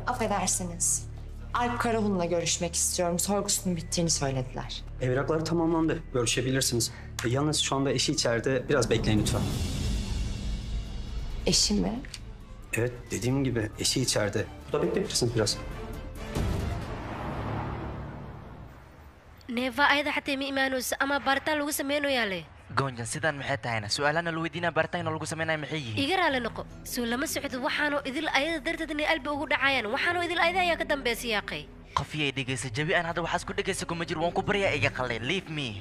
Affedersiniz. Alp Karahan'la görüşmek istiyorum. Sorgusunun bittiğini söylediler. Evraklar tamamlandı. Görüşebilirsiniz. E, yalnız şu anda eşi içeride. Biraz bekleyin lütfen. Eşi mi? Evet dediğim gibi eşi içeride. Burada bekleyebilirsiniz biraz. neeva ayada xataa ma imaanayso ama baaritaan lagu sameynayaa le goonjan sidaan maxay tahayna su-aalana la weydiinaa baaritaanna lagu sameynaya maxay yihiin iga raali noqo soo lama socdo waxaanoo idil ayada darteed inay albi ugu dhacayaan waxaanoo idil ayada ayaa ka dambaysa yaaqay qofiyay dhegaysa jabi aan hadda waxaas ku dhegaysa kuma jiro waan ku baryaa iga qalay leave me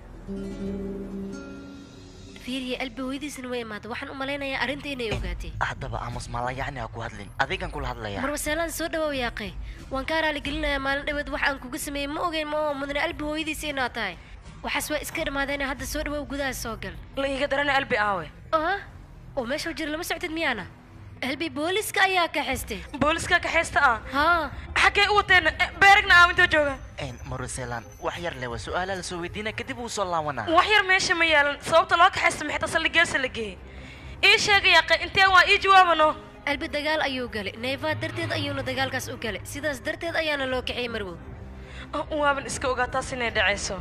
fiiriya albi hooyadiisana way imaada waxaan u malaynayaa arrinta inay ogaatay haddaba aamus maala yacni ha ku hadlin adigan kula hadlaya marwaseelaan soo dhawow yaaqay waan kaa raali gelinayaa maalin dhaweed wax aan kuga sameeyey ma ogeyn ma oo mudane albi hooyadiisa inaa tahay waxaas waa iska dhammaadeen hadda soo dhawow gudaha soo gal la iiga darana albi aawe ah oo meesha jira lama soctid miyaana albi booliska ayaa kaxaystay booliska kaxaysta ah haa xaggee u wateen beeragna aawintoo jooga maruselaan wax yar lewa su-aala la soo weydiina kadib wuu soo laawanaa wax yar meesha ma yaalan sababta loo kaxaysta maxay tasali geesa la geeyey ii sheega yaaqay intee waa ii jawaabano albi dagaal ayuu galay neefaa darteed ayuuna dagaalkaas u galay sidaas darteed ayaana loo kaxiyey marwow waaban iska ogaa taas inay dhacayso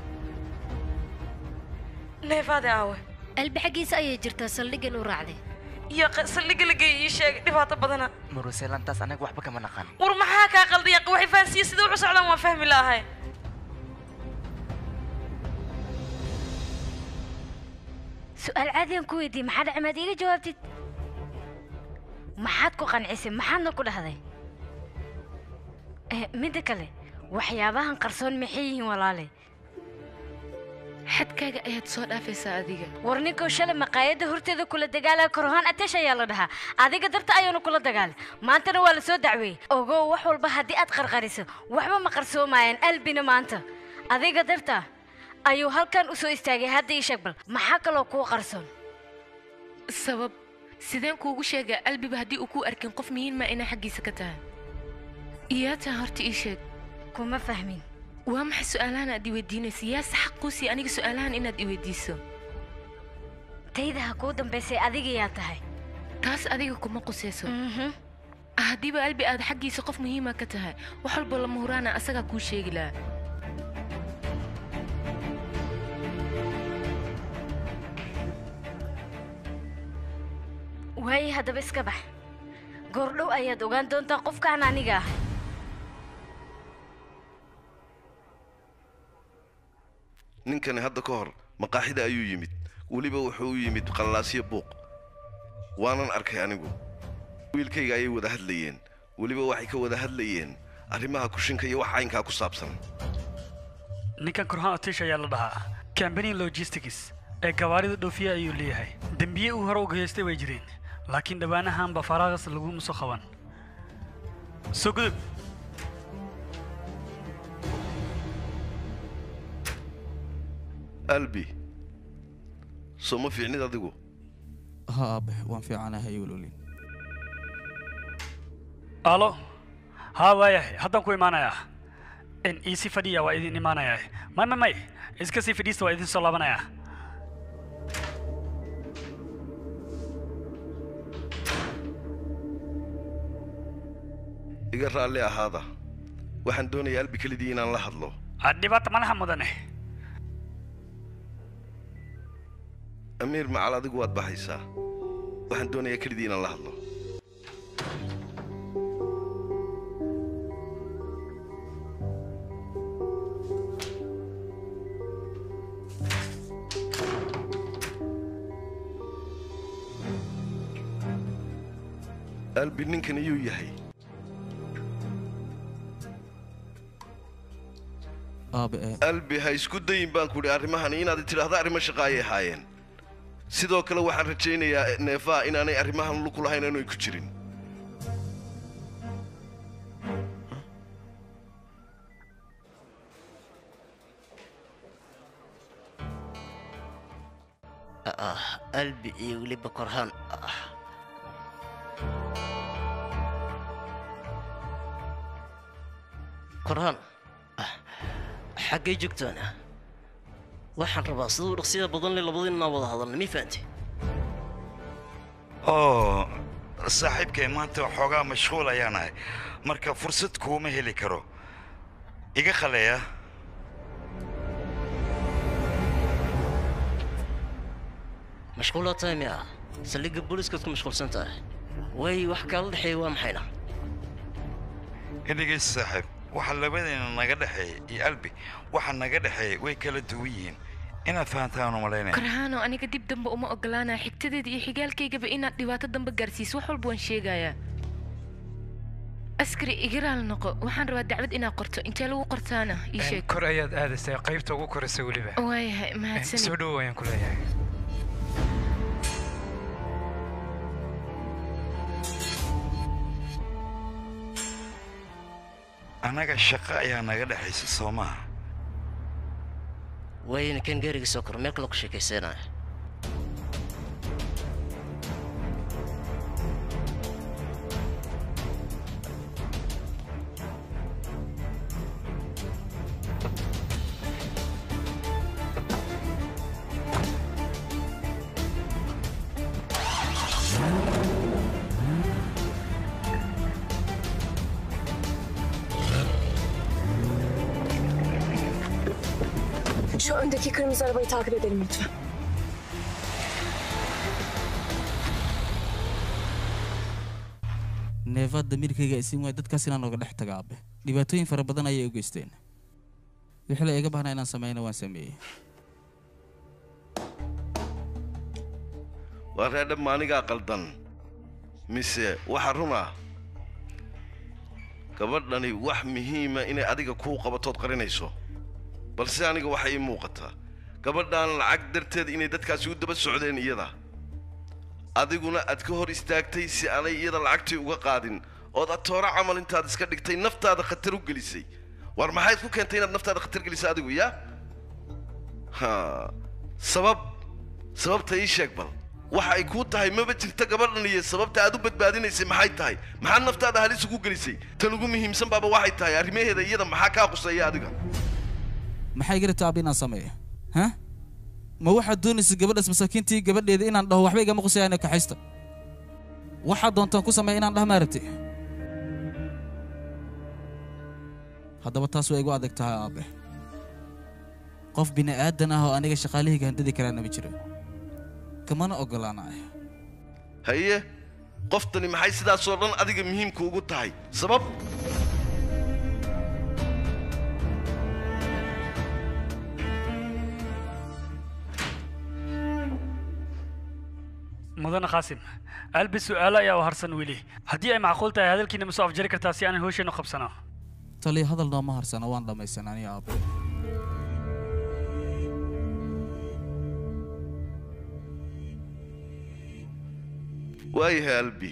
neefaade aawe albi xaggiisa ayay jirtaa saldhiggan u raacday yaaqay saldhigga la geeyey ii sheegay dhibaato badana maruselaan taas anaga waxba kama naqan war maxaa kaa qalday yaaqay waxay fahansiiye sida wuxu socdaan waan fahmi la'ahay su-aal caadiyan ku weydiiyey maxaa dhacay maad iiga jawaabtid maxaad ku qancisay maxaadna ku dhahday Eh, midda kale waxyaabahan qarsoon maxay yihiin walaale xadkaaga ayaad soo dhaafaysaa adiga war ninkou shalay maqaayadda horteeda kula dagaalaya korohaan atesh ayaa la dhahaa adiga darta ayaanu kula dagaalay maantana waa la soo dacweeyey ogow wax walba haddii aad qarqariso waxba ma qarsoomayaan albina maanta adiga darta ayuu halkan u soo istaagay hadda ii sheeg bal maxaa kaloo kuu qarsoon sabab sideen kuugu sheegaa albiba haddii uu kuu arkin qof muhiima inaa xaggiisa ka tahay iyaa taa horta ii sheeg kuma fahmin waa maxay su-aalahan aad i weydiinaysa yaase xaq kuu siiya aniga su-aalahan inaad i weydiiso tayda ha kuu dambaysay adiga yaa tahay taas adiga kuma qusayso haddiiba albi aad xaggiisa qof muhiima ka tahay wax walba lama huraana asagaa kuu sheegi lahaa waaye haddaba iska bax goordhow ayaad ogaan doontaa qofkaan aniga ah ninkani hadda ka hor maqaaxida ayuu yimid weliba wuxuu u yimid qallaasyo buuq waanan arkay anigu wiilkayga ayay wada hadlayeen weliba waxay ka wada hadlayeen arrimaha kushinka iyo wax caynkaa ku saabsan ninkan korhaan otish ayaa la dhahaa cambanian logistics ee gawaarida dhoofiya ayuu leeyahay dembiye uu hore u geystay way jireen laakiin dhowaanahanba faraaqas laguma soo qaban soo gudub albi soo ma fiicnid adigu ha aabe waan fiicanahay walolin alo haa waayahay haddaan ku imaanayaa in iisi fadhiya waa idin imaanayaa may may may iska sii fadhiista waa idin soo laabanayaa iga raalli ahaada waxaan doonayaa albi kelidii inaan la hadlo dhibaata madaxa mudane amiir macal adigu waad baxaysaa waxaan doonayaa kelidii inaan la hadlo albi ninkan iyuu yahay aabe ee albi ha isku dayin baan ku idhi arrimahani inaad tidhaahdo arrimo shaqa ayay ahaayeen sidoo kale waxaan rajaynayaa neefaa inaanay arrimahan luku lahayn inay ku jirin albi iyo weliba korhaan korhaan xaggay joogtaan waxaan rabaa siduu dhaqsiyada badan le labadiinaa wada hadalna mii fahantay oo saaxiibkay maanta waxoogaa mashquul ayaan ahay marka fursad kuuma heli karo iga khaleeya mashquulaa tahay miya saldhigga booliiskaad ku mashquulsan tahay way wax kaala dhexeeya waa maxayna idhigays saaxiib waxa labadeena naga dhexeeya iyo albi waxa naga dhexeeya way kala duwan yihiin inaad fahantaan u malaynaya korhaano aniga dib dambe uma ogolaanaya xigtadeeda iyo xigaalkaygaba inaad dhibaato dambe gaarsiiso wax walba waan sheegayaa askari igaraal noqo waxaan rabaa dacwad inaad qorto intee lagu qortaana ii sheeg kor ayaad aadaysaa qaybta ugu koraysa weliba waayahay soo mahadsanid dhowow ayaan ku leeyahay annaga shaqo ayaa naga dhexaysa soo maaha wayna kan gaariga soo kor meel kale ku sheekaysanaya Şu öndeki kırmızı arabayı takip edelim lütfen. neefa damiirkayga isiin waay dadkaas inaan oga dhex taga abe dhibaatooyin fara badan ayay u geysteen wixii la iga baahnaa inaan sameeyna waan sameeyey waa reedhab maanigaa qaldan mise waxa run ah gabadhani wax muhiima inay adiga kuu qabatood qarinayso balse aniga waxa ii muuqataa gabadhan lacag darteed inay dadkaasi u daba socdeen iyada adiguna aad ka hor istaagtay si aanay iyada lacagtii uga qaadin ood atooro camal intaad iska dhigtay naftaada khatar u gelisay war maxayd ku keentay inaad naftaada khatar gelisay adigu yaa ha sabab sababta ii sheeg bal waxa ay kuu tahay maba jirta gabadhan iyo sababta aad u badbaadinaysay maxay tahay maxaad naftaada halis ugu gelisay tan ugu muhiimsan baaba waxay tahay arrimaheeda iyada maxaa kaa quseeya adiga maxay iga rabtaa abi inaan sameeyo ha ma waxaad doonaysa gabadhaas masaakiintii gabadheeda inaan dhaho waxba igama qusayaan kaxaysta waxaad doontaan ku sameeya inaan dhaha maa rabti haddaba taas waa igu adag tahay aabe qof bini aadan ah oo aniga shaqaalihayga handadi karaana ma jiro kamana ogolaanayo haye qoftani maxay sidaasoo dhan adiga muhiimka ugu tahay sabab mudane qaasim albi su'aalo ayaa u harsan weli haddii ay macquul tahay hadalkiina ma soo afjari kartaa si aanan hawsheenu qabsano taliya hadal nooma harsana waan dhammaysan aniga aabe waayahay albi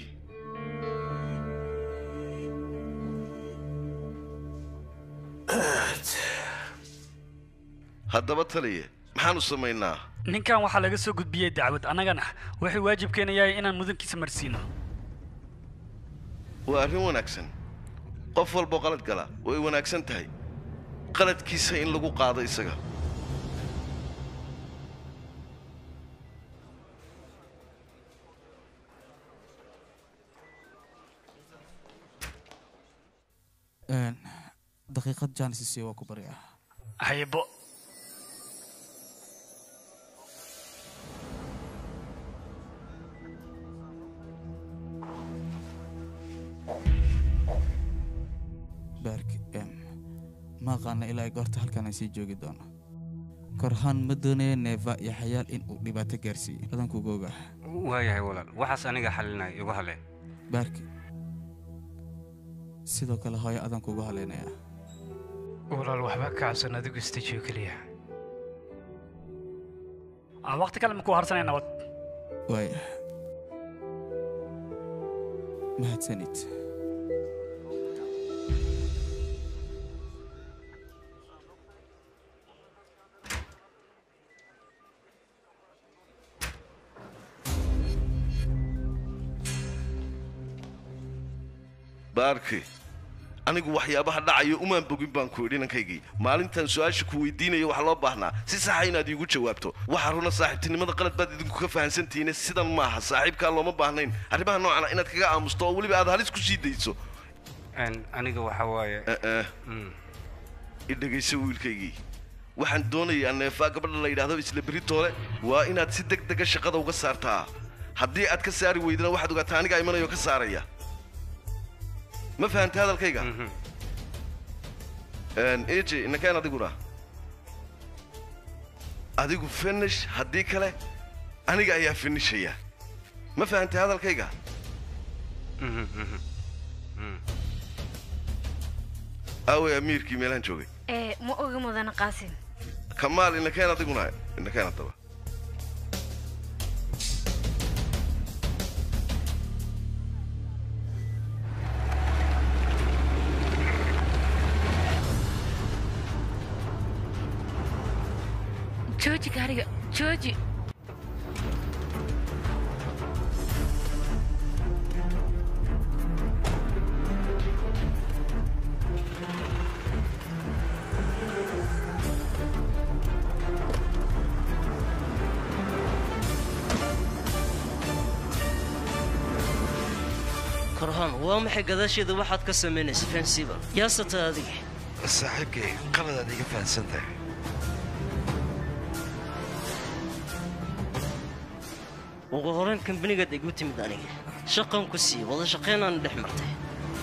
haddaba taliye maxaanu samaynaa ninkan waxaa laga soo gudbiyey dacwad annagana waxay waajibkeena yahay inaan mudankiisa marsiino waa arrin wanaagsan qof walboo qalad gala way wanaagsan tahay qaladkiisa in lagu qaado isaga Een, daqiiqad jaanisisi waa ku baryaa haybo baarki em ma aqaana ilaa ay goorta halkan aan sii joogi doono korhaan ma doonayo neeva iyo xayaal in uu dhibaato gaarsiiyo adankuga ogaa waayahay walaal waxaas aniga xalinaya igu hale baarki sidoo kale hooyo adan kugu haleynaya walaal waxba ka cabsan adigu istajiyo keliya aan waqti kale ma ku harsanay nabad waaya mahadsanid baarki anigu waxyaabaha dhacaya umaan bogin baan ku idhi ninkaygii maalintan su-aasha ku weydiinaya waxaa loo baahnaa si saxa inaad iigu jawaabto waxaa runa saaxiibtinimada qalad baad idinku ka fahansantihiine sidan maaha saaxiibkaa looma baahnayn arrimaha noocana inaad kaga aamusto oo weliba aad halis ku sii dayso aniga waxa waaye i dhegayso wiilkaygii waxaan doonayaa neefaa gabadha la yidhaahdo isla beritoole waa inaad si deg dega shaqada uga saartaa haddii aad ka saari weydana waxaad ogaataa anigaa imanayo ka saaraya ma fahantay hadalkayga eje inakeen adiguna adigu finish haddii kale aniga ayaa finishaya ma fahantay hadalkayga aawey amiirkii meelahan joogay ee ma ogi mudana qaasim kamaal inakeen adiguna inakeen haddaba jooji gaariga jooji korhaan waa maxay gadaasheeda waxaad ka samaynaysa fensiba yaasata adiga saaxiibkay qaladaad iga fahansan tahay ugu horrayn kambanigaad igu timid aniga shaqan ku sii wada shaqaynaana dhex martay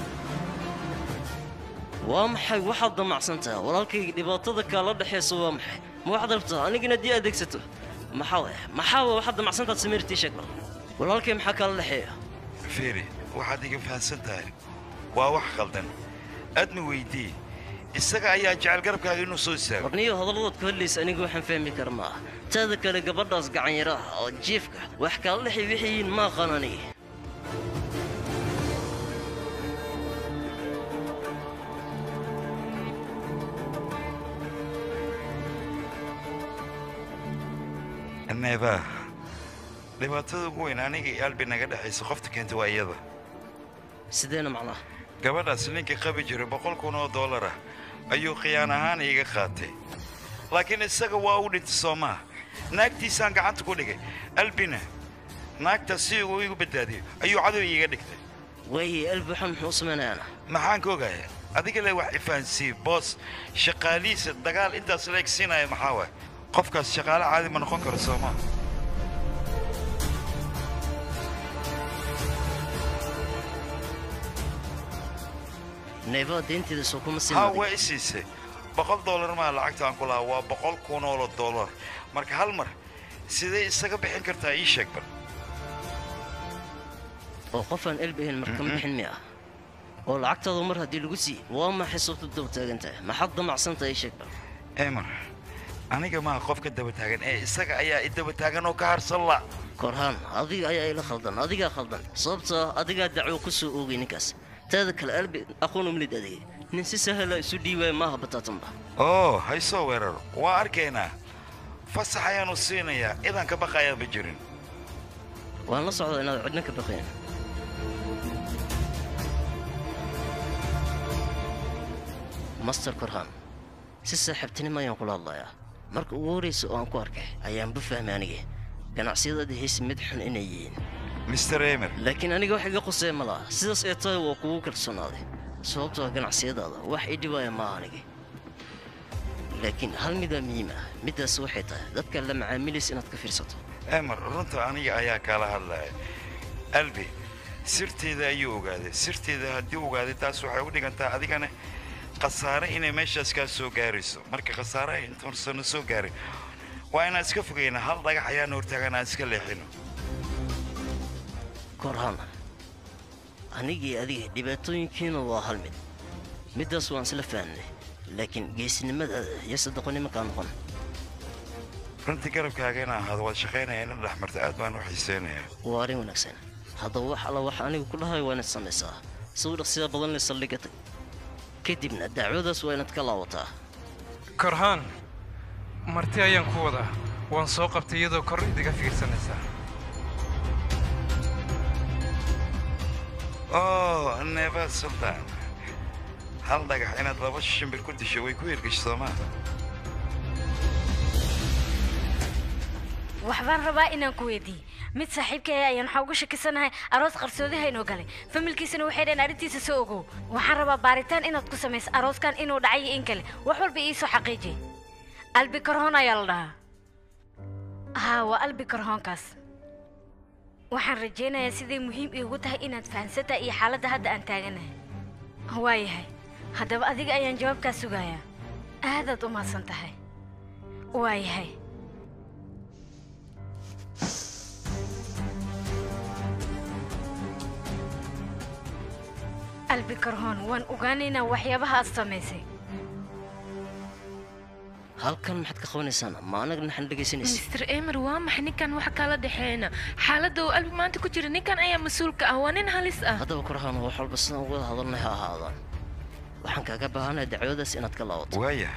waa maxay waxaad damacsan tahay walaalkayga dhibaatada kaala dhexaysa waa maxay ma waxaad rabtaa anigina haddii adeegsato maxaa waaya maxaa waa waxaad damacsantaad samiirtii sheeg bal walaalkay maxaa kaala dhexeeya fiiri waxaad iga fahansan tahay waa wax khaldan aadna weydii isaga ayaa jecel garabkaaga inuu soo istaago warniyo hadalladaad ku hadlaysa aniga waxaan fahmi kara ma ah taada kale gabadhaas gacanyara ah oo jiifka wax kaala dhexay waxay yihiin ma aqaan aniga neeba dhibaatada ugu weyn aniga iyo albi naga dhexaysa qofta keenta waa iyada sideena macnaha gabadhaas ninka qabi jiray boqol kun oo dollar ah ayuu khiyaan ahaan iiga qaatay laakiin isaga waa u dhintay soo maha naagtiisaan gacanta ku dhigay albina naagtaas si uu igu badbaadiyo ayuu cadow iiga dhigtay waaye albi waxaan muxuu samaynayaana maxaan ka ogaaya adiga le wax ifahansiiye boos shaqaalihiisa dagaal intaas la egsiinaya maxaa waay qofkaas shaqaale caadi ma noqon karo soo maha neeba deynteeda soo kuma ha simaadin waa i siisay boqol dollar maa lacagta aan ku lahaa waa boqol kun oo dollar marka hal mar sidee isaga bixin kartaa ii sheeg bal oo qofaan elbi ahayn markama bixin miya oo lacagtaadu mar haddii lagu siiye waa maxay sababta daba taagan tahay maxaad damacsantahay ii sheeg bal emar aniga maaha qof ka daba taagan ee isaga ayaa i daba taagan oo ka harsan la korhaan adiga ayaa ila khaldan adigaa khaldan sababtoo ah adigaa dacwo ku soo oogay ninkaas taada kale albi aqoon umlid adigay nin si sahla isu dhiiwaaya maaha bataatanba oo haysoo weeraro waa arkaynaa fasax ayaanu siinayaa idaan ka baqayaa ma jirin waan la socdaa inaad cidna ka baqayn master korhaan si saaxiibtinimo ayaan kula hadlayaa marka ugu horraysa oo aan ku arkay ayaanba fahmay aniga ganacsiyadaada haysi mid xun inay yihiin mister emer laakiin aniga wax iga qusaya ma laha sidaas ee tahay waa kugu kalsoonaaday sababtoo ah ganacsiyadaada wax ii dhibaaya maaha aniga laakiin hal midaa muhiim ah middaas waxay tahay dadka la macaamilaysa inaad ka fiirsato emer runta aniga ayaa kaala hadlaya albi sirteeda ayuu ogaaday sirteeda haddii ogaaday taas waxay u dhigantaa adigana khasaare inay meeshaas kaa soo gaarayso marka khasaare ay intuursana soo gaarin waa inaan iska fogayna hal dhagax ayaana hortaagan aan iska leexino korhaan anigii adiga dhibaatooyinkiina waa hal mid middaas waan isla fahnay laakiin geesinimadaada iyo sadaqonimo kaa noqon runtii garabkaaga inaan ahaado waad shaqaynaya ina dhex marta aad baan u xiiseynayaa waa arrin wanaagsan haddaba wax alla wax anigu ku dhahayo waa inaad samaysaa sawir dhaqsida badan le saldhigga tag kadibna dacwadaas waa inaad ka laawataa korhaan marti ayaan ku wadaa waan soo qabtay iyadoo kor idiga fiirsanaysaa oo neeba sultaan hal dhagax inaad laba shimbir ku disho way ku hirgasho soo maaha waxbaan rabaa inaan ku weydiiye mid saaxiibkaya ayaan waxaa uga shakisanahay aroos qarsoodaha inuu galay familkiisana waxay dhaheen arrintiisa soo ogow waxaan rabaa baaritaan inaad ku samayso arooskan inuu dhacay iyo in kale wax walba iisoo xaqiiji albi karhoon ayaa la dhahaa haa waa albi karhoonkaas waxaan rajaynayaa siday muhiim iigu tahay inaad fahansantahay iyo xaaladda hadda aan taaganahay waayahay haddaba adiga ayaan jawaabkaa sugayaa aadaad u mahadsan tahay waayahay albi karhoon waan ogaanaynaa waxyaabaha aad samaysay halkan maxaad ka qabanaysaan ma anaga naxan dhegaysanaysa mister emer waa maxay ninkan waxa kala dhexeena xaaladda uu albi maanta ku jira ninkan ayaa mas-uulka ah waa nin halis ah haddaba korhaan wax walba sidaan uga hadalnay ha ahaadaan waxaan kaaga baahanahay dacwadaas inaad ka laabato waaya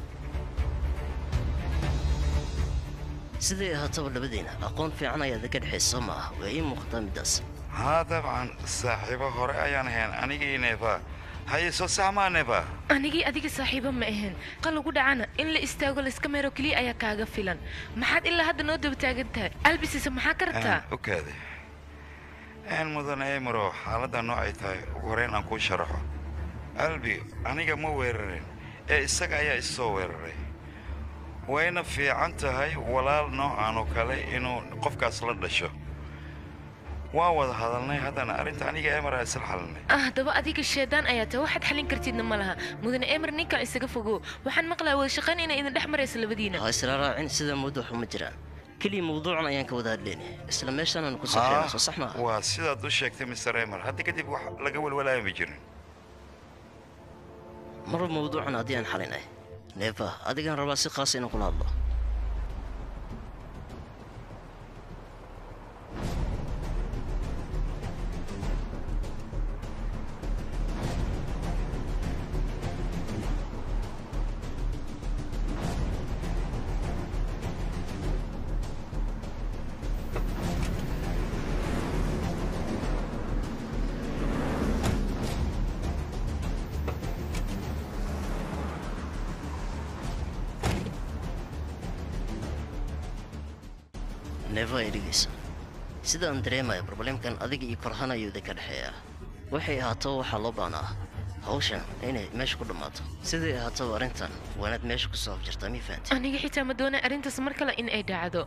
siday ahaataba labadeena aqoon fiican ayaad ka dhexaysa ma ah waa ii muuqataa middaas haa dabcan saaxiibo hore ayaan ahayn anigii neeba haye soo saxmaa neeba anigii adiga saaxiibo ma ahayn qal ugu dhacana in la istaago layska meero keliya ayaa kaaga filan maxaad ilaa hadda noo daba taagan tahay albisisa maxaa ka rabtaa ogaade een mudane emaro xaaladda noocay tahay ugu horeyn aan kuu sharaxo albi aniga ma weerarin ee isaga ayaa issoo weeraray wayna fiican tahay walaal noocan oo kale inuu qofkaas la dhasho waan wada hadalnay haddana arrinta aniga emar aa isla xalinay ah haddaba adiga sheedaan ayaa tahay waxaad xalin kartidna ma laha mudane emer ninkan isaga fogo waxaan maqlaa wada shaqayn inay idin dhex maraysa labadiina ha isla raacin sida mawduuc uma jiraan keliya mawduucan ayaan ka wada hadlaynay isla meeshaanaan ku saxeynaa soo sax maaha waa sidaad u sheegtay mr emer hadda kadib wax laga walwalaaya ma jirin marba mawduucan haddii aan xalinay neefa adigaan rabaa si khaasa inaan kula hadlo neefa ay dhegaysa sida aan dareemaya problemkan adiga iyo korhanayooda ka dhexeeya waxay ahaataba waxaa loo baanaa hawshan inay meesha ku dhammaato siday ahaataba arrintan waa inaad meesha ku soo abjirtaa mii fahanti aniga xitaa ma doonay arrintaas mar kale in ay dhacdo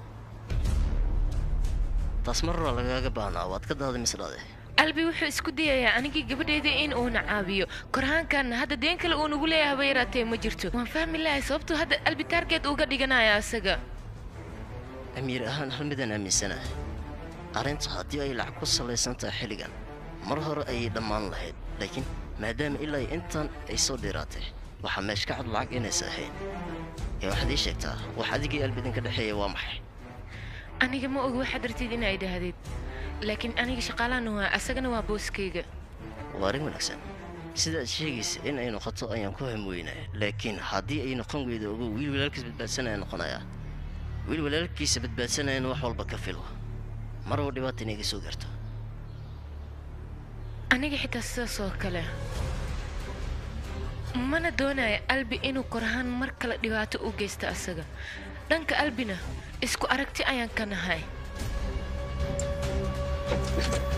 taas mar hore lagaaga baahnaa waad ka daaday misdhade albi wuxuu isku dayayaa anigii gabadheeda in uuna caawiyo korhaankanna hadda deen kale uu nagu leeyahay haba yaraatee ma jirto waan fahmi lahay sababtuu hadda albi taargeed uga dhiganaya isaga amiir ahaan hal midaan aaminsanahay arrinta haddii ay lacag ku salaysan tahay xilligan mar hore ayay dhammaan lahayd laakiin maadaama ilaa ay intan ay soo dheeraatay waxaa meesh ka cad lacag inaysa ahayn ee waxaad ii sheegtaa wax adigii albidin ka dhexeeya waa maxay aniga ma ogi waxaad darteed in ay dhahdeed laakiin aniga shaqaalahana waa asagana waa booskayga waa arrin wanaagsan sidaad sheegaysa in ay noqoto ayaan ku hamweynaya laakiin haddii ay noqon weydo ogo wiil walaalkiis badbaadsanaya noqonayaa wiil walaalkiisa badbaadsanayana wax walba ka filo marba dhibaata inay ga soo gaarto aniga xitaa sidaas oo kale mana doonaya albi inuu korhaan mar kale dhibaato u geysto asaga dhanka albina isku aragti ayaan ka nahay